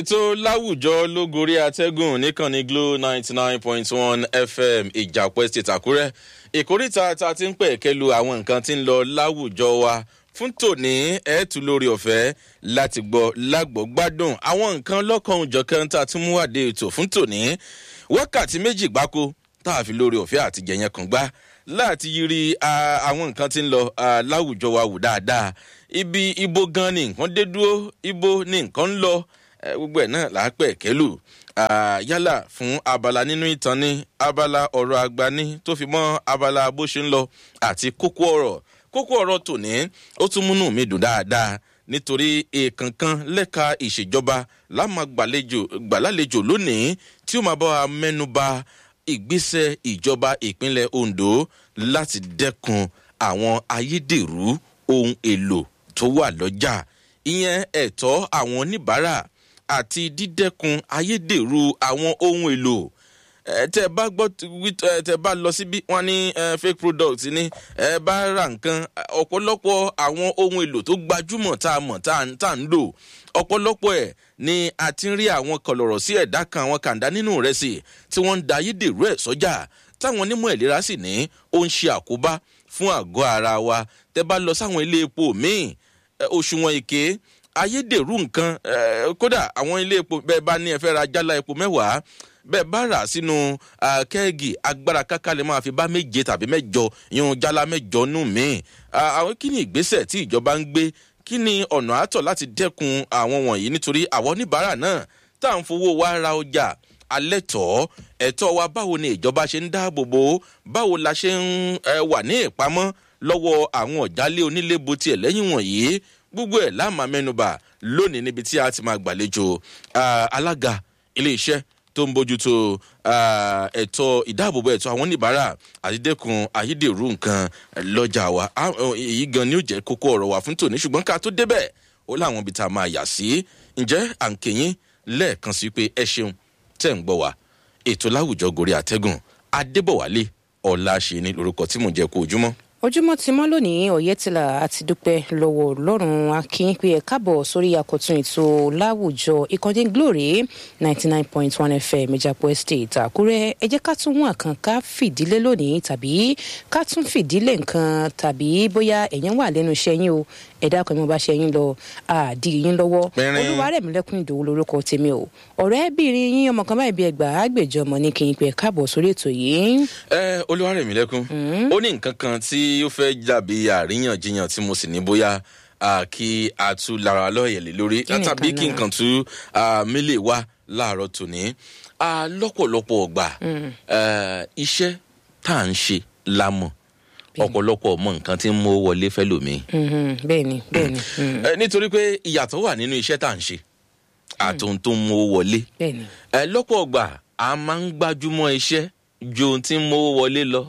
ètò láwùjọ ló gorí atẹ́gùn níkànnì glo ninety nine point one fm ìjàpọ̀ estate àkúrẹ́ ìkórìtà tá a ti ń pẹ̀ kẹlu àwọn nǹkan tí ń lọ láwùjọ wa fún tòní ẹ̀ẹ́tù lórí ọ̀fẹ́ láti gbọ́ lágbọ́ gbádùn àwọn nǹkan lọ́kàn òjọ̀kan tá a tún mú wàdé ètò fún tòní wákàtí méjì gbáko tá a fi lórí ọ̀fẹ́ àti jẹ̀yẹn kan gbá láti yiri àwọn nǹkan tí ń lọ láwùjọ wa wù dáadáa ibi ibo gan ni nǹkan dé dúró ibo ni nǹkan ń lọ gbogbo ẹ̀ náà là á pẹ̀ kẹ́lù yálà fún abala nínú ìtàn ní abala ọ̀rọ̀ àgbà ní tó fi mọ́ abala bó ṣe ń lọ àti kókó ọ̀rọ̀ kókó ọ̀rọ̀ tòní ó tún múnú mi dùn dáadáa nítorí èèkànkan lẹ́ka ìṣèjọba lámà gbàlálejò lónìí tí ó máa bá wa mẹ́nu ba ìgbésẹ̀ ìjọba ìpínlẹ̀ ondo láti dẹ́kun àwọn ayédèrú ohun èlò tó wà lọ́jà ìyẹn ẹ̀tọ́ àwọn oníbàárà àti dídẹ́kun ayédèrú àwọn ohun èlò tẹ bá gbọ́ tẹ bá lọ síbí wọn ní fake product ní ẹ bá ra nǹkan ọ̀pọ̀lọpọ̀ àwọn ohun èlò tó gbajúmọ̀ tá a mọ̀ tá a ń lò ọ̀pọ̀lọpọ̀ ẹ̀ ni a ti ń rí àwọn kọlọ̀rọ̀ sí ẹ̀dá kan àwọn kàńdá nínú rẹ̀ sí tí wọ́n ń da ayédèrú ẹ̀ sọ́jà táwọn onímọ̀ ìlera sì ní ó ń ṣe àkóbá fún àgọ́ ara wa tẹ bá lọ sáwọn ilé epo míì òṣùwọ̀n èké ayédèrú nǹkan kódà àwọn ilé epo bẹ́ẹ̀ bá ní ẹ fẹ́ ra jálá epo mẹ́wàá bẹ́ẹ̀ bá rà sínú kẹ́ẹ̀gì agbára káká lè máa fi bá méje tàbí mẹ́jọ yún jálá mẹ́jọ nù míì àwọn kí ni ìgbésẹ̀ tí ìjọba ń gbé kí ni ọ̀nà àtọ̀ láti dẹ́kun àwọn wọ̀nyí nítorí àwọn oníbàárà náà tá à ń fowó wa ra ọjà alẹ́ tọ́ ẹ̀tọ́ wa báwo ni ìjọba ṣe ń dáàbò bò báwo la ṣe ń wà ní ìpamọ́ lọ́wọ́ àwọn ọ̀jálẹ̀ onílé bo tiẹ̀ lẹ́yìn wọ̀nyí gbogbo ẹ̀ láàmà mẹ́nuba lónìí níbi tí a ti máa gbàlejò alága iléeṣẹ́ tó ń bójútó ẹ̀tọ́ ìdáàbòbò ẹ̀tọ́ àwọn oníbàárà àti dẹ́kun ayédèrú nǹkan lọ́jà wa èyí gan ni ó jẹ́ kókó ọ̀rọ̀ wa fún tòní ṣùgbọ́n ká tó débẹ̀ ó láwọn ibi tá a máa yà sí ǹjẹ́ à ń kéyìn lẹ́ẹ̀kan sí pé ẹ ṣeun tẹ̀ ń gbọ́ wa ètò láwùjọ gòrí àtẹ́gùn adébọ̀wálé ọ̀la ṣe ni lórúkọ tí mò ń jẹ́ kó ojúmọ́ ojúmọ́ ti mọ́ lónìí ọ̀yẹ́tìlá àti dúpẹ́ lọ́wọ́ ọlọ́run akínyìn pé ẹ káàbọ̀ sórí àkọ́tún ètò láwùjọ ìkànnì glory ninety nine point one fm ìjàpọ̀ estate àkúrẹ́ ẹ jẹ́ ká tún wọn kan ká fìdílé lónìí tàbí ká tún fìdílé nǹkan tàbí bóyá ẹ̀yàn wà lẹ́nu iṣẹ́ yín o ẹ̀dá kan mo bá ṣe yín lọ àdì yín lọ́wọ́ olúwarẹ̀mílẹ́kùn ìdòwú lorúkọ tèmi o ọ̀rẹ́bìnrin yín ọmọ kan báyìí bí ẹgbà àgbèjọ ọmọ ní kí n pè káàbọ̀ sórí ètò yìí. ẹ olúwarẹ̀mílẹ́kùn ó ní nǹkan kan tí ó fẹ́ dàbí àríyànjiyàn tí mo sì ní bóyá kí a tú lára lọ́ọ̀yẹ̀lẹ̀ lórí tàbí kí nǹkan tú mílè wá láàárọ̀ tòní lọ́pọ̀lọpọ̀ ọgbà iṣẹ́ tá à ń ṣe lámọ̀ ọ̀pọ̀lọpọ̀ mọ nǹkan tí ń mú wọlé fẹ́ lómi. bẹẹni bẹẹni. nítorí pé ìyàtọ̀ wà nínú iṣẹ́ tá à ń ṣe àtòun tó ń mú wọlé. bẹẹni. lọ́pọ̀ ọgbà a máa ń gbájúmọ́ iṣẹ́ ju ohun tí ń mú wọlé lọ.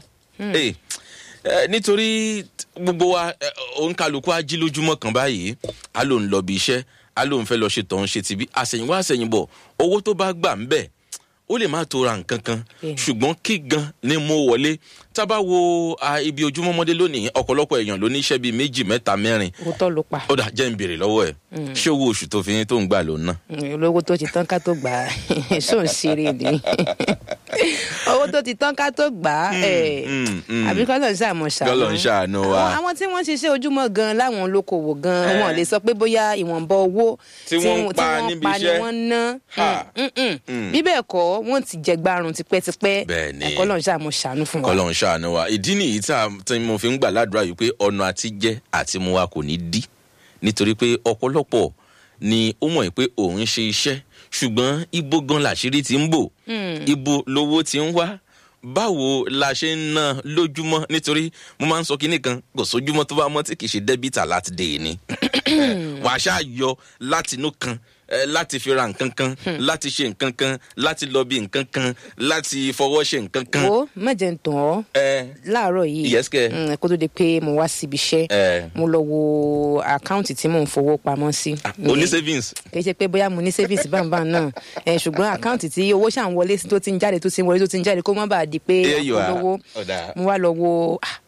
nítorí gbogbo wa òǹkàlùkù ají lójúmọ́ kan báyìí a ló ń lọ bí iṣẹ́ a ló ń fẹ́ lọ ṣe tọ̀hún ṣe tìbí àṣẹ̀yìnwá àṣẹ̀yìnbọ̀ owó tó bá gbà ń bẹ̀ ó lè má tó ra nǹkan kan ṣùgbọ́n kí gan ni mo wọlé tá a bá wo ibi ojúmọ́mọ́dé lónìí ọ̀pọ̀lọpọ̀ èèyàn ló ní iṣẹ́ bíi méjì mẹ́ta mẹ́rin. òótọ́ ló pa. ó dà jẹ́ ń béèrè lọ́wọ́ ẹ̀ ṣé owó oṣù tó fi tó ń gbà ló ná. olówó tó ti tán ká tó gbà á ṣó ń ṣeré ni owó tó ti tán ká tó gbà á àbí kọ́ ló ń ṣàmọ̀ ṣàánú. kọ́ ló ń ṣàánú wa. àwọn tí wọ́n ṣiṣẹ́ ojúmọ́ gan láwọn olókoòwò gan wọn lè sọ pé bóyá ìwọ̀nba owó tí wọ́n pa níbi iṣẹ́ ni wọ́n ná bí bẹ́ẹ̀ kọ́ wọ́n ti jẹgbarun tipẹ́tipẹ́ bẹ́ẹ̀ni ẹ̀kọ́ lọ́n ṣàmú ṣàánú fún wa. kọ́ lọ́n ṣàánú wa ìdí nìyí tí mo fi ń gbà ládùúrà yìí pé ọ̀nà àti jẹ́ àti mu wa kò ní dí nítorí pé ọ̀pọ̀lọpọ̀ ni ó mọ̀ pé òun ṣe iṣẹ́ ṣùgbọ́n ibo gan làṣírí ti ń bò ibo lowó ti ń wá báwo la ṣe ń ná lójúmọ́ nítorí mo máa ń sọ kinní kan kò sójúmọ́ tó bá mọ́ tí kì í ṣe dẹ́bìtà láti dè ní wàá ṣáà yọ látinú kan láti fi ra nǹkan kan láti ṣe nǹkan kan láti lọ bí nǹkan kan láti fọwọ́ ṣe nǹkan kan. wo mẹjẹ ń tàn ọ láàárọ̀ yìí yẹ́sìkẹ́ kó tó di pé mo wá síbi iṣẹ́ mo lọ wo àkáǹtì tí mò ń fowó pamọ́ sí. o ní savings. kì í ṣe pé bóyá mo ní savings báńbáń náà ṣùgbọ́n àkáǹtì tí owó ṣà ń wọlé tó ti ń jáde tó ti ń wọlé tó ti ń jáde kó má bàa di pé olówó mo wá lọ wo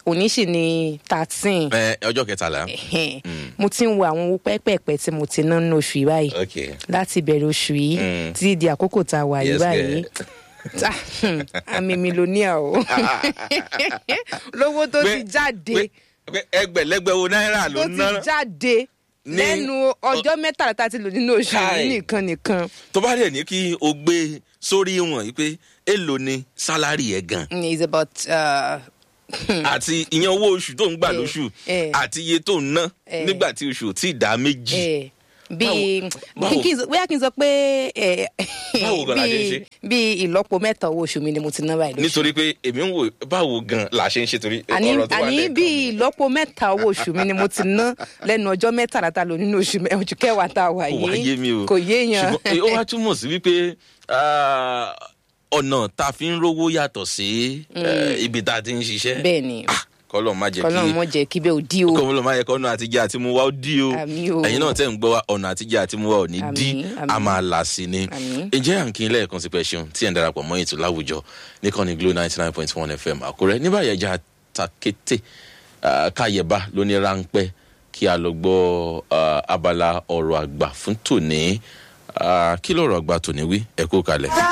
òní sì ni thirteen ẹ ọjọ́ kẹtàlá. mo ti ń wo àwọn owó pẹ́pẹ́pẹ́ tí mo ti ná nínú oṣù yìí báyìí ok láti bẹ̀rẹ̀ oṣù yìí Mm. títí di àkókò tá a wà yìí Yes, báyìí girl. Ta- hmm, àmì mílíọ̀nìà o lówó tó ti Pé- jáde pé- pé ẹgbẹ̀lẹ́gbẹ̀wo náírà ló tó ń ti ná jáde ní- lẹ́nu ọjọ́ mẹ́tàlá tá a ti lò nínú oṣù yìí Káì. nìkan nìkan tó bá dẹ̀ ní kí o gbé sórí wọn yìí pé èlò ni sálárì ẹ̀ gan Mm, it's about uh, àti ìyẹn owó oṣù tó ń gbà Eh, lóṣù eh. àti iye tó ń ná Eh. nígbà tí oṣù ò tí ì dá méjì. eh, bíi báwo- kí n sọ- bóyá kí n sọ pé eh, Báwo gan la ṣe ń bíi ṣe? bíi ìlọ́po mẹ́ta owó oṣù mi ni mo ti ná báyìí lóṣù. nítorí pé èmi ń wò báwo gan la ṣe ń ṣe torí àní ọ̀rọ̀ tó wà àní lẹ́ẹ̀kan bíi ìlọ́po mẹ́ta owó oṣù mi ni mo ti ná lẹ́nu ọjọ́ mẹ́tàlá tá a lò nínú oṣù mẹ́- oṣù kẹwàá tá a wà kò wá yìí yé mi o kò yéèyàn ṣùgbọ́n ó wá túmọ̀ sí wípé ah, ọ̀nà tá a fi ń rówó yàtọ̀ sí eh, ibi tá a ti ń ṣiṣẹ́ bẹ́ẹ̀ ni Ah, kọ́lọ̀ má jẹ́ kọ́lọ́run kí mọ̀ jẹ́ kí bẹ́ẹ̀ ò dí o kọ́lọ̀ má yẹ kọ́nà àtijọ́ àti mu wa ó dí o Àmín o. ẹ̀yin náà tẹ̀ ń gbọ́ wa ọ̀nà àtijọ́ àti mu wa ò ní Àmín, dí àmín. a máa là sí ni Àmín. ǹjẹ́ à ń kí n lẹ́ẹ̀kan sí pé ṣeun tí ẹ̀ ń darapọ̀ mọ́ ètò láwùjọ níkànnì glo ninety nine point one fm àkúrẹ́ níbàyẹ̀ ẹja takété ah, káyẹ̀bá lóní ráńpẹ́ kí a lọ gbọ́ ah, abala ọ̀rọ̀ àgbà fún tòní Ah, kí lọ́rọ̀ àgbà tòní wí ẹ kú kalẹ̀.